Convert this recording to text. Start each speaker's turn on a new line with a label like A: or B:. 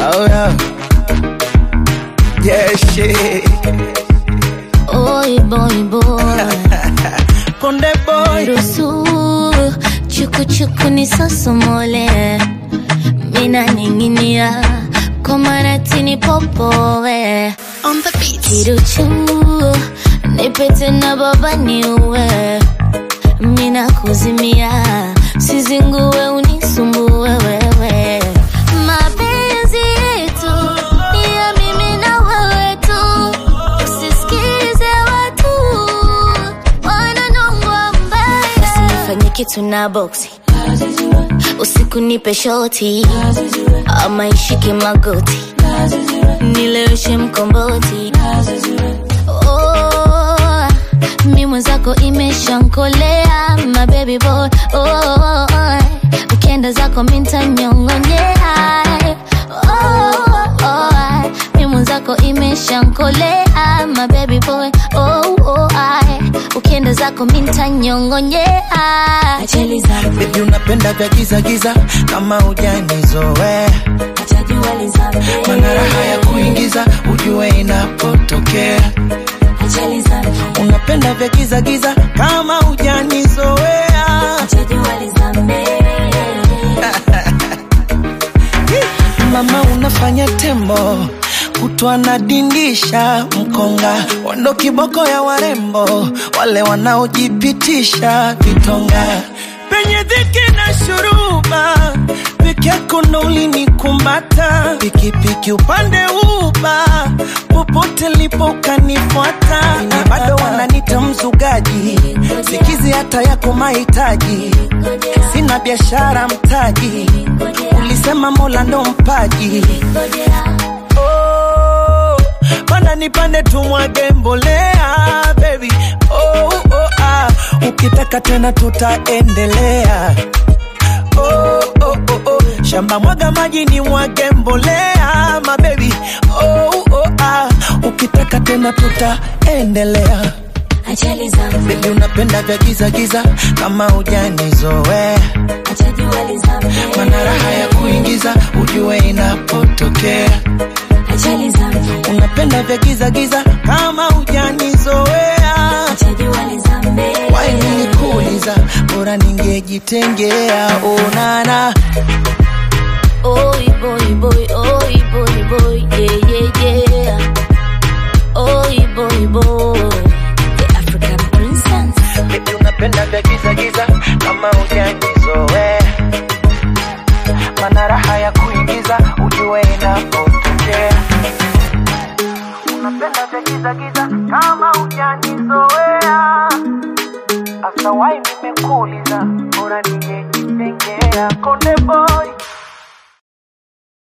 A: Oh yeah. Yeah, shit.
B: Oi boy boy
A: Konde boy.
B: Ruhusu chuku chuku ni sosomole Mina ninginia kwa maratini popowe
C: On the beat.
B: Kiruchu nipete na baba niue Mina kuzimia sizingue unisumbue wewe Mapenzi yetu ni ya mimi na wewe tu Usisikize watu wananongwa mbaya Usinifanye kitu na boksi usiku nipe shoti ama ishike magoti nileweshe mkomboti oh, mi mwenzako imeshankolea my baby boy oh, ukienda zako mintanyongonyea oh, oh, mi mwenzako imeshankolea my baby boy oh, oh, ukienda zako mintanyongonyea Ajali zangu
A: Baby unapenda vya giza giza kama hujanizoea. Mana raha ya kuingiza ujue inapotokea. Unapenda vya giza giza kama hujanizoea. Mama unafanya tembo kutwa na dindisha mkonga wando kiboko ya warembo wale wanaojipitisha vitonga penye dhiki na shuruba peke yako ndo ulinikumata pikipiki upande uba popote lipo ukanifuata na bado wananita mzugaji sikizi hata yako mahitaji sina biashara mtaji ulisema mola ndo mpaji oh, panda nipande tumwage mbolea baby oh, oh, ah. ukitaka tena tutaendelea oh, oh, oh, oh. shamba mwaga maji ni mwage mbolea mabebi oh, oh, ah. ukitaka tena tutaendelea
B: Ajali zangu
A: bebi unapenda vya giza giza kama hujanizoea mana raha ya kuingiza ujue inapotokea
B: Ajali zangu
A: unapenda vya giza giza kama hujanizoea wainikuuliza bora ningejitengea onana
B: Oi boy boy, oi boy boy, yeah yeah yeah. Oi boy boy, the African princess.
A: Baby unapenda vya giza giza kama hujanizoea mana raha ya kuingiza ujue inapotokea unapenda vya giza giza kama hujanizoea asa wai nimekuuliza bora ningejitengea konde boy